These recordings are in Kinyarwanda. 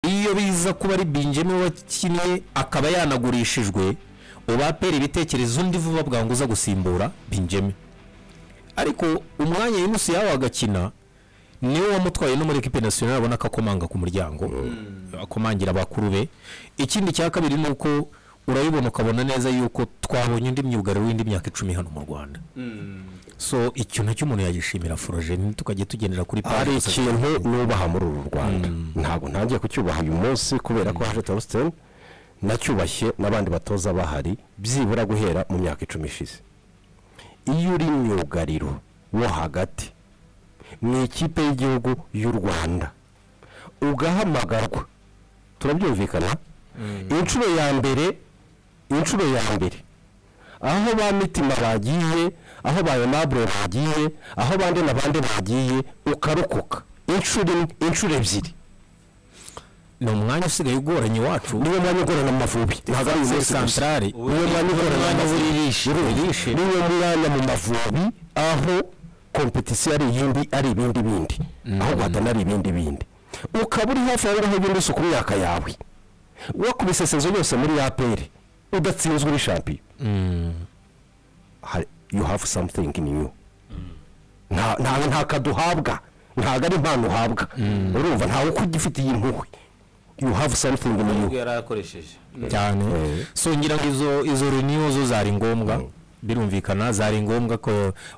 iyo biza kuba ari binge niwe wakinnye akaba yanagurishijwe ubapera ibitekerezo undi vuba bwanguza gusimbura bingeme ariko umwanya y'inusu yawe agakina niwe wamutwaye no muri ekipe nasiyonari abona ko akomanga ku muryango akomangira bakuru be ikindi cya kabiri ni uko urabibona ukabona neza yuko twabonye undi myugariro w'indi myaka icumi hano mu rwanda so icyo nacyo umuntu yagishimira foroje ntitukajye tugendera kuri hari gusa ikintu nubaha muri uru rwanda ntabwo ntangiye kucyubaha uyu munsi kubera ko haje tawusiteni nacyubashye n'abandi batoza bahari byibura guhera mu myaka icumi ishize iyo uri myugariro wo hagati mu ikipe y'igihugu y'u rwanda ugahamagarwa turabyumvikana inshuro ya mbere inshuro ya mbere aho ba mitima bagiye aho ba yonabure bagiye aho bande na bande bagiye ukarokoka inshuro imwe inshuro ebyiri ni umwanya usigaye ugoranye iwacu niwo mwanya ugorana mu mavubi ntabwo ari uyu munsi gusa santarari niwo mwanya ugorana mu mavubi niwo mwanya mu mavubi aho kompetisiyo ari iyindi ari ibindi bindi aho guhatana ari ibindi bindi ukaba uri hafi aho ngaho ugenda usuka imyaka yawe wakubise sezo yose muri aperi udatsinzwe uri shampiyo hari- you have something in you nta nta- nta kaduhabwa ntabwo ari impano uhabwa urumva ntawe ukugifitiye impuhwe you have something in you nubwo yari akoresheje cyane so ngira ngo izo izo runiyo zo zari ngombwa birumvikana zari ngombwa ko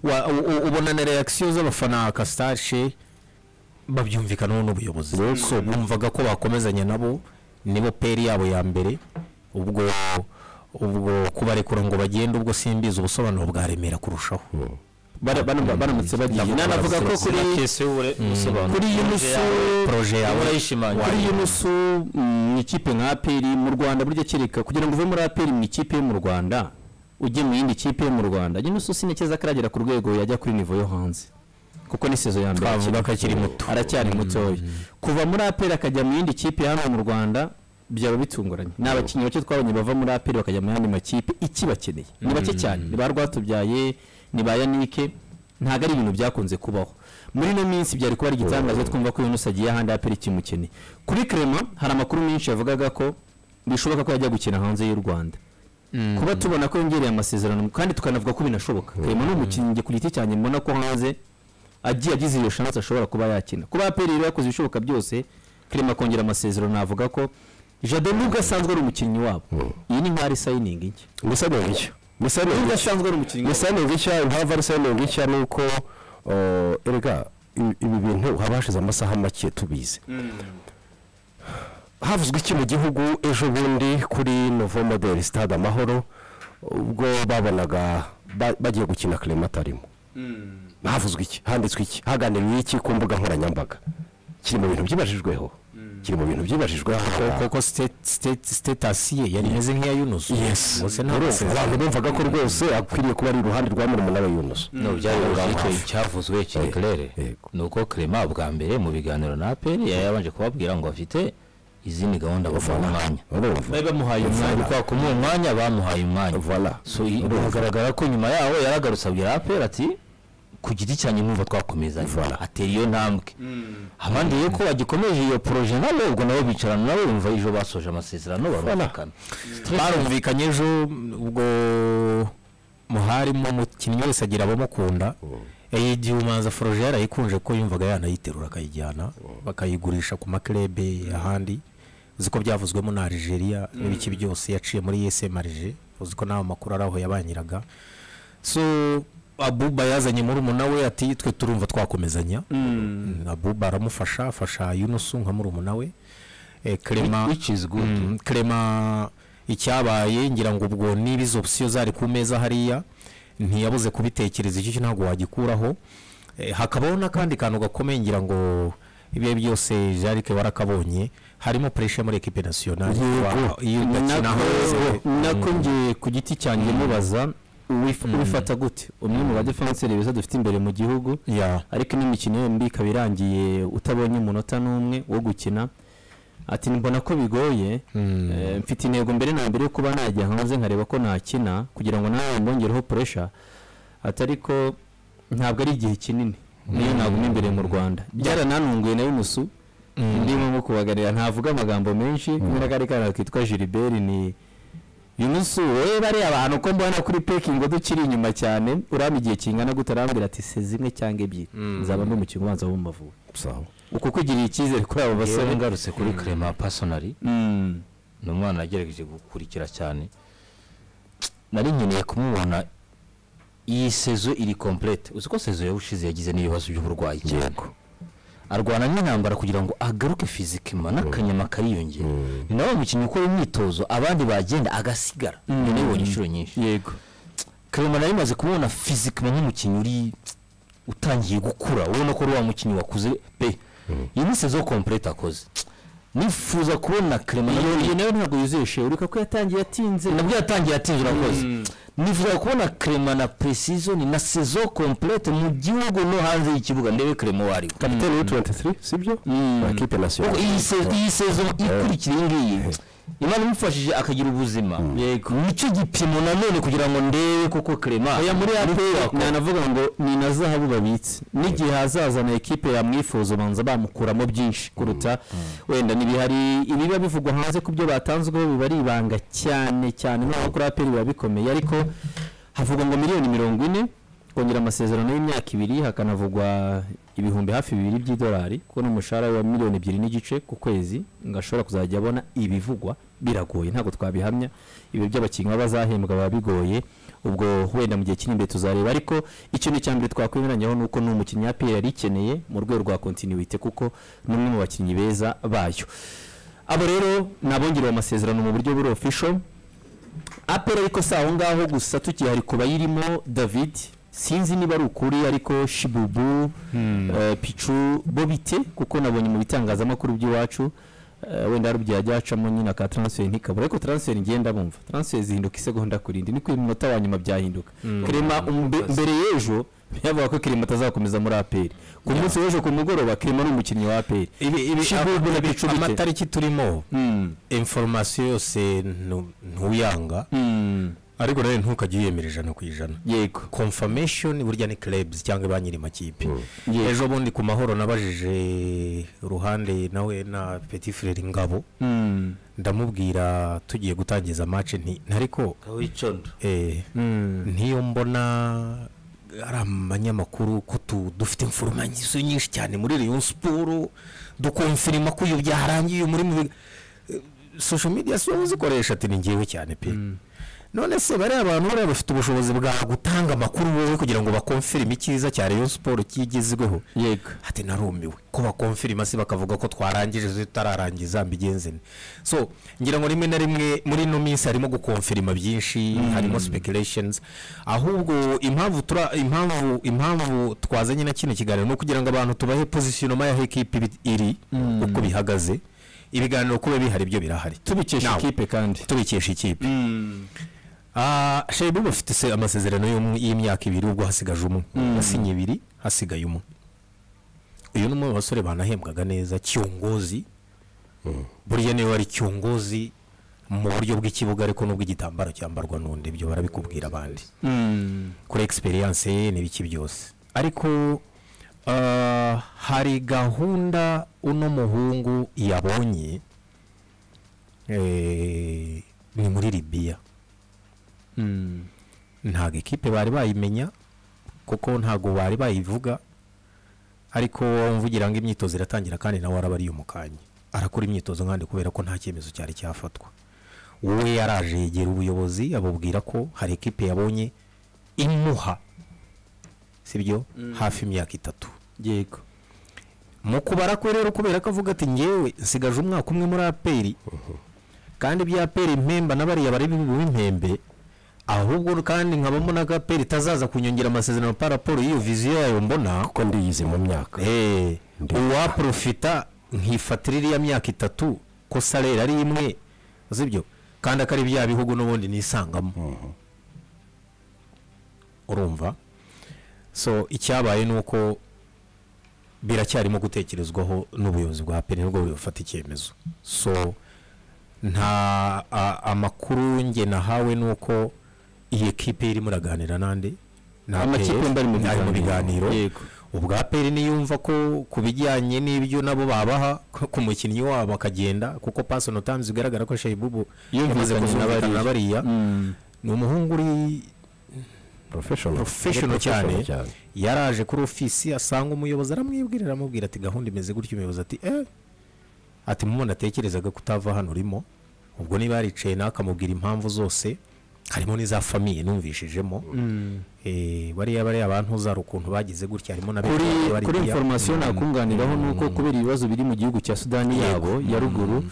wa- u- u- ubona na reakisiyo z'abafana kasitarishe babyumvikanaho n'ubuyobozi so bumvaga ko bakomezanya nabo nibo peri yabo ya mbere ubwo ubwo kubarekura ngo bagende ubwo simbizi ubusobanuro bwa remera kurushaho Bara- bara- baramutse bagiye Ndavuga nanavuga ko abaserukira kuri kese ubure usobanura kuri iyi musu poroje yawe urayishimangira kuri iyi musu mu ikipe nka aperi mu rwanda burya kereka kugira ngo uve muri aperi mu ikipe yo mu rwanda ujye mu yindi kipe yo mu rwanda iyi musu sinekeza ko aragera ku rwego yajya kuri nivo yo hanze kuko ni sezo ya mbere Twavuga akina. ko akiri muto. aracyari mutoya kuva muri aperi akajya mu yindi kipe hano mu rwanda byaba bitunguranye ni abakinnyi bake twabonye bava muri aperi bakajya mu yandi makipe ikibakeneye ni bake cyane ni ba rwatubyaye ni ba yanike ntabwo ari ibintu byakunze kubaho muri ino minsi byari kuba ari igitangaza twumva ko yunus agiye ahandi aperi ikimukeneye kuri kerema hari amakuru menshi yavugaga ko bishoboka ko yajya gukina hanze y'u rwanda kuba tubona ko yongereye amasezerano kandi tukanavuga ko binashoboka kerema ni umukinnyi njye ku giti cyanjye mbona ko hanze agiye agize iyo shansi ashobora kuba yakina kuba aperi rero yakoze ibishoboka byose kerema akongera amasezerano navuga ko jado nubwo asanzwe ari umukinnyi wabo iyi ni nk'ari sayiningi nshya gusa ni ubushya gusa ni nubwo ubushya asanzwe ari umukinnyi wabo gusa ni ubushya impamvu ari seningi nshya ni uko eh, erega ibi- ibi bintu haba hashize amasaha make tubizi havuzwe iki mu gihugu ejo bundi kuri novo modeli stade amahoro ubwo babonaga ba- bagiye gukina kerema atarimo havuzwe iki handitswe iki haganiriwe iki ku mbuga nkoranyambaga kiri mu bintu byibajijweho kiri mu bintu byibajijweho koko state- state- sitati ye yari imeze nk'iya yunusu yes Gusa nta urumva masezerano. abantu bumvaga ko rwose akwiriye kuba ari iruhande rwa murumuna we Yunus byari icyo cyavuzwe kiri Yego, kirere yego. ni uko kerema bwa mbere mu biganiro na aperi yari yabanje kubabwira ngo afite izindi gahunda bamuha umwanya urumva bari bamuhaye umwanya kubera ko muri uwo mwanya bamuhaye umwanya voilà so i- biragaragara ko nyuma yaho yaragarutse abwira aperi ati ku giti cyanjye mwumva twakomeza Voilà. atera iyo ntambwe abandi rero ko bagikomeje iyo poroje nabo ubwo nabo bicarana nabo bumva ejo basoje amasezerano barumvikana barumvikanye ejo ubwo muharimo umukinnyi wese agira abamukunda igihe umuhanzi foroje yarayikunje ko yumvaga yanayiterura akayijyana bakayigurisha ku maklebe ahandi uzi ko byavuzwemo na Algeria n'ibiki byose yaciye muri ESM Alger uzi ko nawe amakuru ari aho yabanyiraga so abuba yazanye murumuna we ati twe turumva twakomezanya abuba aramufasha afasha yunusu nka murumuna we Eh, Clement- Which is good. Mm, Clement icyabaye ngira ngo ubwo niba izo opsiyo zari ku meza hariya ntiyabuze kubitekereza icyo cyo ntabwo wagikuraho Eh, hakabaho n'akandi kantu gakomeye ngira ngo ibihe byose jarike warakabonye harimo puresha muri ekipe nasiyonari Yego. iyo udakina hanze nako nako ngiye ku giti cyanjye mubaza uwif- ubifata gute umwe mu badefenseri beza dufite imbere mu gihugu ya ariko ino mikino yombi ikaba irangiye utabonye umunota n'umwe wo gukina ati mbona ko bigoye eh, mfite intego mbere na mbere yo kuba najya hanze nkareba ko nakina kugira ngo nawe mbongereho puresha ati ariko ntabwo ari igihe kinini niyo naguma imbere mu rwarananunguye na yunusu ndimo nko kubagarira ntavuga amagambo menshi kumwe n'akandi kana kitwa Gilbert ni uyu munsi wowe bariya abantu uko mbona kuri pekingi dukiri inyuma cyane uraba igihe kingana gute arambwira ati se zimwe cyangwa ebyiri nzaba ndi umukino ubanza wo mu Mavubi sawa uko kugirira icyizere kuri abo basore yewe ngarutse kuri karema pasonari Mm. ni umwana yagerageje gukurikira cyane nari nkeneye kumubona iyi sezo iri komplete uzi ko sezo yawushize yagize n'ibibazo by'uburwayi cyane arwana n'intambara kugira ngo agaruke fizikima n'akanyama kariyongera ni nawe umukinnyi ukora imyitozo abandi bagenda agasigara none yibonye inshuro nyinshi yego karema nari maze kumubona fizikima nk'umukinnyi uri utangiye gukura ubona ko ari wa mukinnyi wakuze pe iyi ni sezo komplete akoze nifuza kubona karema nawe- iyo nayo ntabwo yuzeshe ureka ko yatangiye atinze nabwo yatangiye yatinze urakoze nifuza kubona krema na precision na saison complete mu gihugu no hanze y'ikibuga ndebe krema uwo ariwe kapitene w'i 23 sibyo amakipe Kuko iyi nasiyonari se- iyi saison ikurikira iyi ngiyi imana imufashije akagira ubuzima nicyo gipimo nanone kugira ngo ndebe koko krema oya muri apr kubaka. nanavuga ngo ni na zahabu babitse n'igihe hazazana ekipe yamwifuza ubanza bamukuramo byinshi kuruta wenda ntibihari ibiba bivugwa hanze ku byo batanzweho biba ari ibanga cyane cyane noneho kuri apr biba bikomeye ariko havugwa ngo miliyoni mirongo ine kongera amasezerano y'imyaka ibiri hakanavugwa ibihumbi hafi bibiri by'idolari kubona umushahara wa miliyoni ebyiri n'igice ku kwezi ngo ashobora kuzajya abona ibivugwa biragoye ntabwo twabihamya ibi by'abakinnyi baba bazahembwa biba bigoye ubwo wenda mu gihe kiri imbere tuzareba ariko ikintu cya mbere twakwemeranyaho ni uko ni umukinnyi APR yari ikeneye mu rwego rwa kontinuwite kuko ni umwe mu bakinnyi beza bayo abo rero ni abongerewe amasezerano mu buryo buri official apera ariko si aho ngaho gusa tukihari ku bayirimo david sinzi niba ari ukuri ariko shibubu eh, picu bo bite kuko nabonye mu bitangazamakuru by'iwacu eh, wenda hari ubwo yajya hacamo nyine aka transfer ntikabura ariko transfer ngenda bumva transfer zihinduka isegonda ku rindi niko iminota wa nyuma byahinduka kirema umbe- mbere y'ejo yavuga ko kirema atazakomeza muri aperi ku munsi w'ejo ku mugoroba kirema ni umukinnyi wa aperi shibubu na picu bite amatariki turimo Mm, inforomasiyo yose ntu- ntuyanga mm, ariko nawe ntukajye uyemera ijana ku ijana yego confirmation burya ni clubs cyangwa ba nyiri makipe Yego. ejo bundi ku mahoro nabajije ruhande nawe na petit frere ngabo Mm, ndamubwira tugiye gutangiza match nti ariko wicondo eh, n'iyo mbona ari abanyamakuru ko tu- dufite informasiyo nyinshi cyane muri Rayon Sport dukonfirima ko iyo byarangiye muri mu biga- eh, social media si wowe uzikoresha ati ni njyewe cyane pe none se bariya abantu bariya bafite ubushobozi bwa gutanga amakuru wowe kugira ngo bakonfirime icyiza cya Rayon Sport kigezweho yego ati narumiwe ko bakonfirima se bakavuga ko twarangije zo tutararangiza mbigenze nte so ngira ngo rimwe na rimwe muri ino minsi harimo gukonfirima byinshi harimo speculations ahubwo impamvu tura impamvu impamvu twazanye na kino kiganiro ni ukugira ngo abantu tubahe positionoma y'aho ikipe ibi- iri uko bihagaze ibiganiro kuba bihari byo birahari tubikesha Now, ikipe kandi tubikesha ikipe Ah, shebu bafite se- amasezerano y'umwe- y'imyaka ibiri ubwo hasigaje umwe yasinye ibiri hasigaye umwe uyu ni umwe mu basore banahembwaga neza cyongozi burya niwe wari cyongozi mu buryo bw'ikibuga ariko n'ubw'igitambaro cyambarwa n'undi ibyo barabikubwira abandi kuri experience ye n'ibiki byose ariko ah, hari gahunda uno muhungu yabonye eh, ni muri libiya ntabwo ikipe bari bayimenya kuko ntabwo bari bayivuga ariko mvugira ngo imyitozo iratangira kandi nawe araba ari umukanye arakora imyitozo nkandi kubera ko nta cyemezo cyari cyafatwa wowe yaraje yegera ubuyobozi abubwira ko hari ikipe yabonye imuha sibyo hafi imyaka itatu yego mu kubara kwe rero kubera ko avuga ati ngewe nsigaje umwaka umwe muri aperi kandi bya aperi mpemba n'abariya bari b'impembe ahubwo kandi nkabamo n'agaperi itazaza kunyongera amasezerano pa raporo y'iyo viziyo yayo mbona kuko ndiyize mu myaka Eh, uwaprofita nkifatira iriya myaka itatu ko salere ari imwe sibyo kandi akari bya bihugu n'ubundi nisangamo urumva so icyabaye ni uko biracyarimo gutekerezwaho n'ubuyobozi bwa peni nibwo bufata icyemezo so nta a- amakuru njye nahawe ni uko iyi ekipe irimo iraganira nande ni Amakipe APR, yombi ari mu ari mu biganiro. biganiro Yego. ubwa aperi niyumva ko ku bijyanye n'ibyo nabo babaha ko- ku mukinnyi wabo akagenda kuko pasoni tamuzi bigaragara ko shayibubu yamaze Yumvikanye na kuzumvikana na bariya ni umuhungu uri porofeshono professional cyane yaraje kuri ofisi asanga umuyobozi aramwibwirira aramubwira ati gahunda imeze gutyo umuyobozi ati eh ati mu atekerezaga ko utava hano urimo ubwo niba yaricaye nawe akamubwira impamvu zose harimo n'iza famiye numvishijemo Eh, bariya bariya abantu uzara ukuntu bagize gutya harimo na kuri benshi bari kuri bariya. inforomasiyo nakunganiraho ni uko kubera ibibazo biri mu gihugu cya sudani yabo ya ruguru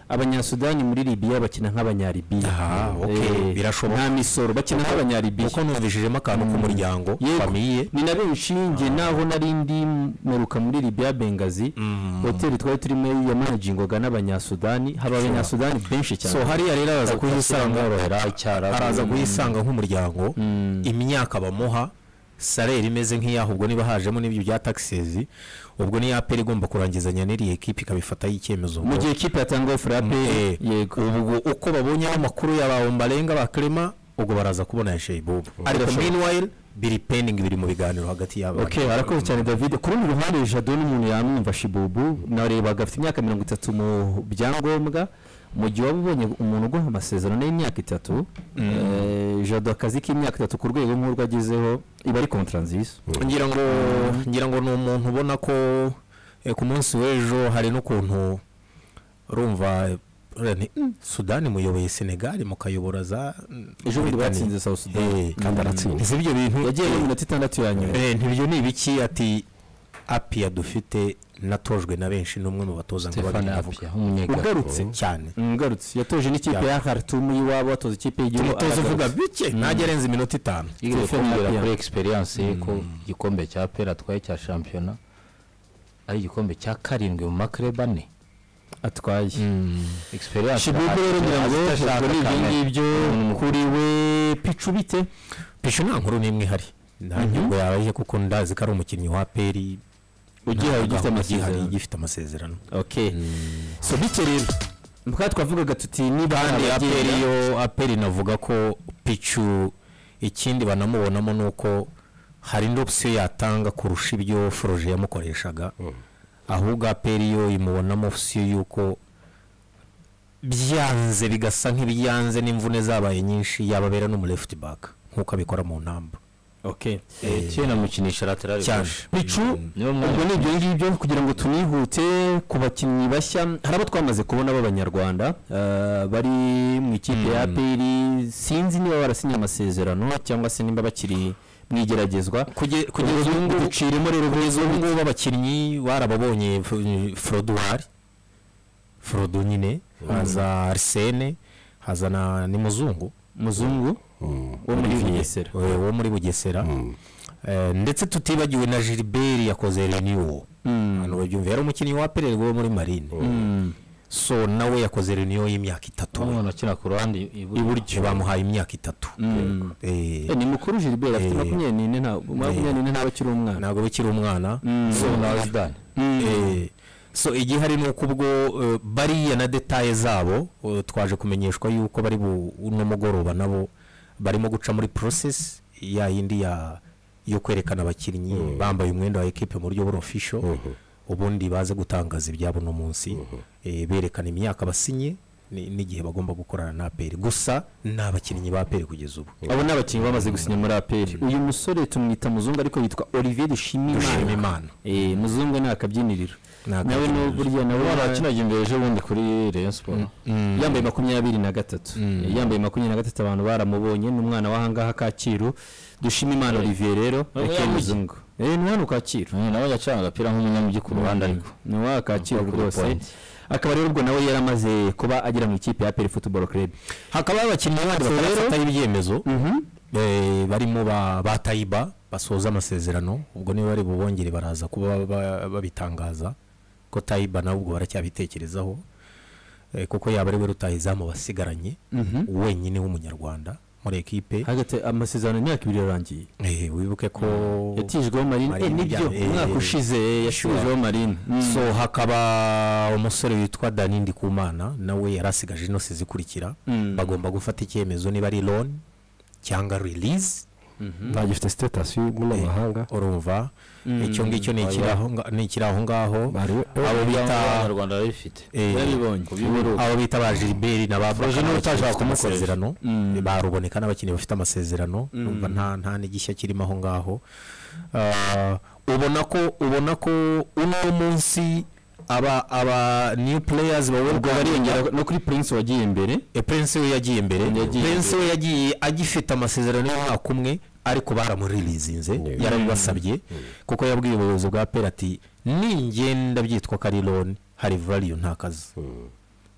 abanyasudani muri libiya bakina nk'abanyalibiya Aha, okay, Eh, birashoboka. nta misoro bakina nk'abanyalibiya kuko numvishijemo akantu k'umuryango Yego, famiye ni na benshi njye naho nari ndi mperuka muri libiya bengazi hoteli twari turimo yamanajingwaga n'abanyasudani haba abanyasudani benshi cyane so hariya rero araza kuhisanga kuyisanga icyara araza kuhisanga nk'umuryango imyaka bamuha salere imeze nk'iyaho ubwo niba hajemo n'ibyo bya taxes ubwo niyo aperi igomba kurangizanya n'iriya ekipi ikabifataho icyemezo mu gihe ikipe yatangaho furape Eh, yego ubwo uko babonyeho amakuru y'abawombarenga ba clement ubwo baraza kubona ya sheibubu ariko Birashoboka. meanwhile biri pending biri mu biganiro hagati y'abantu Okay, arakoze cyane David. Ku rundi ruhande Jado ni umuntu yamwumva Shibubu, narebaga afite imyaka mirongo itatu mu byangombwa. Mu gihe waba ubonye umuntu uguha amasezerano y'imyaka itatu, eh, Jado akazi k'imyaka itatu ku rwego nk'urwo agezeho, iba ari kontra nziza. ngira ngo ngira ngo ni umuntu ubona ko eh, ku munsi w'ejo hari n'ukuntu urumva eh, uriya nti, "Mm, sudani muyoboye senegali mukayobora za mm, Ejo Mauritania." bundi batsinze South Sudan. Eh, kandi aratsinze ese ibyo bintu Yagiye mu minota itandatu ya nyuma. eh, ntibyo ni ibiki ati apiya dufite natojwe na benshi n'umwe mu batoza ngo Stefani babivuga Apia umunyegali ugarutse cyane Mm, Ngarutse yatoje n'ikipe ya Khartoum y'iwabo, atoza ikipe y'igihugu. umutoza aragarutse. uvuga bike ntajya arenza iminota itanu Igeze Stefani kumbwira Apia. kuri egisperiyanse ye ko igikombe cya pera atwaye cya shampiyona ari igikombe cya karindwi mu makereba ane Atwaye. egisperiyanse Shibubu rero ngira ngo ubwo ni ibyo ngibyo kuri we picu bite? pisho nta nkuru n'imwe ihari nta ngingo yabaye kuko ndazi ko ari umukinnyi wa aperi Ugihawe ugifite amasezerano. ugifite amasezerano okay so bityo rero mukaba twavugaga tuti niba hari kandi abagenda- aperi yo aperi navuga ko picu ikindi banamubonamo ni uko hari indi opsiyo yatanga kurusha ibyo foroje yamukoreshaga ahubwo aperi yo imubonamo opsiyo y'uko byanze bigasa nk'ibyanze n'imvune zabaye nyinshi yababera n'umulefuti baka nk'uko abikora mu ntamba okay cyenda mukinisha laterali cyane bicu niyo mwanya. ubwo ni ibyo ngibyo kugira ngo tunihute ku bakinnyi bashya hari abo twamaze kubona b'abanyarwanda eh, bari mu ikipe ya aperi sinzi niba barasinye amasezerano cyangwa se niba bakiri mu igeragezwa Kuge- kugeza ubu ngubu duciremo rero kugeza ubu ngubu abakinnyi barababonye F- froduwari frodu nyine haza arsene haza na ni muzungu muzungu wo muri bugesera Eh, wo muri bugesera Eh, ndetse tutibagiwe na gilbert yakoze reniyo hano babyumva yari umukinnyi wa pererwa wo muri marine so nawe yakoze reniyo y'imyaka itatu umwana ukina ku ruhande iburyo iburyo bamuhaye imyaka itatu Eh, Eh, ni mukuru gilbert afite makumyabiri n'ine nta- makumyabiri n'ine ntabwo akiri umwana ntabwo bikiri umwana na zidane Eh, so igihari ni uko ubwo eh, bariya na detaye zabo eh, twaje kumenyeshwa yuko bari bu- uno mugoroba nabo barimo guca muri process ya yindi ya yo kwerekana abakinnyi bambaye umwenda wa ekipe mu buryo buri official ubundi baze gutangaza ibyabo no munsi eh, berekana imyaka basinye ni- n'igihe bagomba gukorana na APR gusa ni abakinnyi ba APR kugeza ubu abo ni abakinnyi bamaze gusinya muri aperi uyu musore tumwita muzungu ariko yitwa olivier dushimimana Dushimimana Eh, muzungu ni akabyiniriro Ni nawe akabyiniriro. ni burya nawe akinaga imbere ejo bundi kuri reyo siporo yambaye makumyabiri na gatatu Eh, yambaye makumyabiri na gatatu abantu baramubonye ni umwana w'ahangaha kacyiru dushimimana olivier rero Ubu aka yamuzi. muzungu Eh, ni hano kacyiru nawe yacanga agapira nk'umunyamujyi ku ruhande ariko ni wa kacyiru Kuri rwose point. akaba rero ubwo nawe yari amaze kuba agera mu ikipe ya aperi futuboro club hakabaho abakinnyi bandi batarafataho ibyemezo Eh, barimo ba ba tayiba basoza amasezerano ubwo niba bari bubongere baraza kuba ba- babitangaza ko tayiba nawe ubwo baracyabitekerezaho Eh, kuko yaba ari we rutahizamu wasigaranye wenyine w'umunyarwanda muri ekipe hagati amasezerano imyaka ibiri yarangiye Eh, wibuke ko yatijweho marine Eh, Marine nibyo bijyanye- umwaka eh, ushize yashubijeho marine so hakaba umusore witwa dani ndikumana nawe yari asigaje ino zikurikira bagomba gufata icyemezo niba ari loni cyangwa rilizi ntagifite sitatasi y'umunyamahanga urumva icyo ngicyo ni ikiri aho nga- ni ikiri aho ngaho bari abo bita abanyarwanda barabifite eh, yarabibonye abo bita ba gilbert na ba Projet Bakame niwe bafite utashaka kumukoresha. amasezerano Mm. ba ruboneka n'abakinnyi bafite amasezerano numva nta nta n'igishya kirimo aho ngaho Ah, ubona ko ubona ko uno munsi aba aba new players ubwo bariyongera no kuri prince wagiye imbere E, Prince we yagiye imbere Yagiye Prince we yagiye agifite amasezerano y'umwaka umwe ariko baramurilizinze Yeah. yarabibasabye kuko yabwiye ubuyobozi bwa pera ati ningenda byitwa ko ari loan hari value nta kazi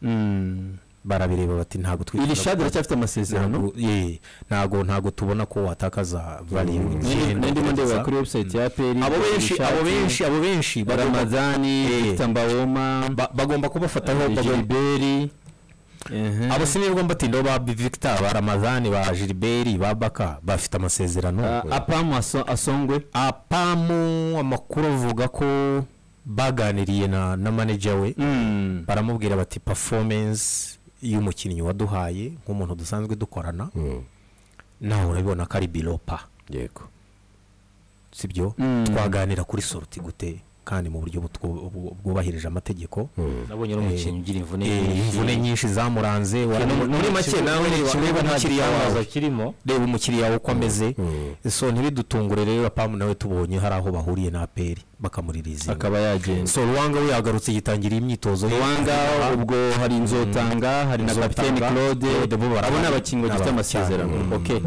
Mm. barabireba bati ntabwo iri twifuza shadi aracyafite amasezerano ntabwo ye, ntabwo ntabwo tubona ko watakaza value N'indi- igenda n'indi ndeba ugerageza. kuri website ya aperi abo benshi abo benshi abo benshi bagomba- ramadani Eh. victor mbawoma ba- bagomba kubafataho bagomba gilbert abo sinirwa mbatindaho ba victor ba ramazani ba gilbert ba baka bafite amasezerano apamu aso- asongwe apamu amakuru avuga ko baganiriye na na manager we Mm. baramubwira bati performance y'umukinnyi waduhaye nk'umuntu dusanzwe dukorana nawe urabibona ko ari bilopa yego sibyo Mm. twaganira kuri sorti gute kandi mu buryo butwo- bu- bwubahirije amategeko nabonye n'umukinnyi ugira imvune Eh, imvune nyinshi zamuranze waramu- muri make nawe ureba umukiriya wawe kirimo reba umukiriya we uko ameze so ntibidutungure rero apamu nawe tubonye hari aho bahuriye na aperi bakamuririza akaba yagenda so ruwanga we yagarutse yitangira imyitozo ye. ruwanga ubwo hari inzotanga hari na Nzotanga, kapiteni claude Claude bo barahari. abo ni abakinnyi bagifite N'aba- amasezerano cyane. okay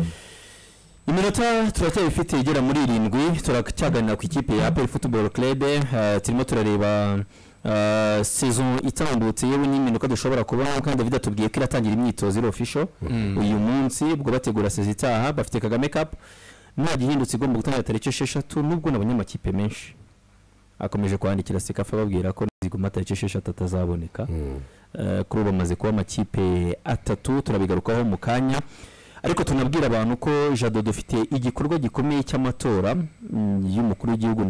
iminota turacyabifite igera muri irindwi turacyaganira ku ikipe ya aperi football club eh, turimo turareba eh, saison itambutse yewe n'iminuka dushobora kubona kandi david atubwiye ko iratangira imyitozo iri official uyu munsi ubwo bategura saison itaha bafite kagame cup nta gihindutse igomba gutangira tariki esheshatu nubwo nabonye amakipe menshi akomeje kwandikira sekafa ababwira ko niziguma tariki esheshatu atazaboneka Eh, kuri ubu amaze kuba amakipe atatu turabigarukaho mu kanya ariko tunabwira abantu ko jado dufite igikorwa gikomeye cy'amatora mm, y'umukuru w'igihugu ndetse